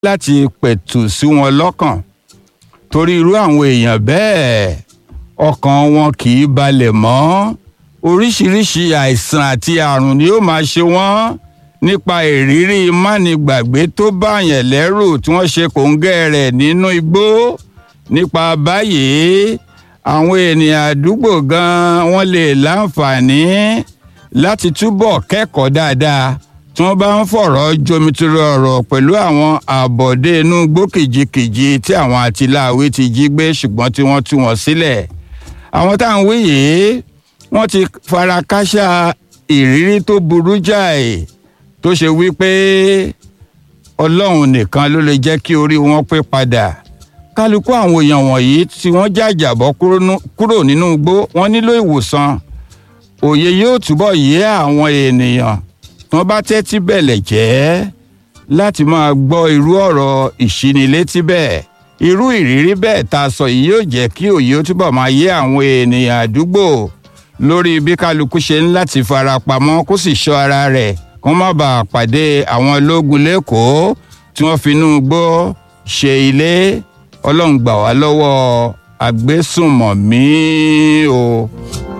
láti pẹ̀tù sí wọn lọ́kàn torí irú àwọn èèyàn bẹ́ẹ̀ ọkàn wọn kì í balẹ̀ mọ́ oríṣiríṣi àìsàn àti àrùn ni ó máa ṣe wọ́n nípa ìrírí mánigbàgbé tó báyàn lẹ́rù tí wọ́n ṣe kòńgẹ́ rẹ̀ nínú igbó nípa báyìí àwọn ènìyàn àdúgbò gan wọ́n lè láǹfààní láti túbọ̀ kẹ́kọ̀ọ́ dáadáa tí wọ́n bá ń fọ̀rọ̀ jomitoro ọ̀rọ̀ pẹ̀lú àwọn àbọ̀dé inú igbó kìjikìji tí àwọn àtìláàwí ti jí gbé ṣùgbọ́n tí wọ́n tú wọn sílẹ̀ àwọn tá à ń wí yìí wọ́n ti fara káṣá ìrírí tó burú jáì tó ṣe wípé ọlọ́run nìkan ló lè jẹ́ kí orí wọn pé padà kálukú àwọn èèyàn wọ̀nyí tí wọ́n jàjàbọ́ kúrò nínú igbó wọ́n nílò ìwòsàn òye yóò túbọ̀ yé àwọn ènìyàn tí wọ́n bá tẹ́tí bẹ̀lẹ̀ jẹ́ láti máa gbọ́ irú ọ̀rọ̀ ìṣínilétí bẹ́ẹ̀ irú ìrírí bẹ́ẹ̀ tá a sọ yìí yóò jẹ́ kí òye ó túbọ̀ máa yé àwọn ènìyàn àdúgbò lórí bí kálukú ṣe ń láti fara pamọ́ kó sì ṣọ́ ara rẹ̀ kó má bàa pàdé àwọn ológun lẹ́kọ̀ọ́ tí wọ́n finú gbó ṣe ilé ọlọ́run gbà wá lọ́wọ́ agbésùnmọ̀mí o.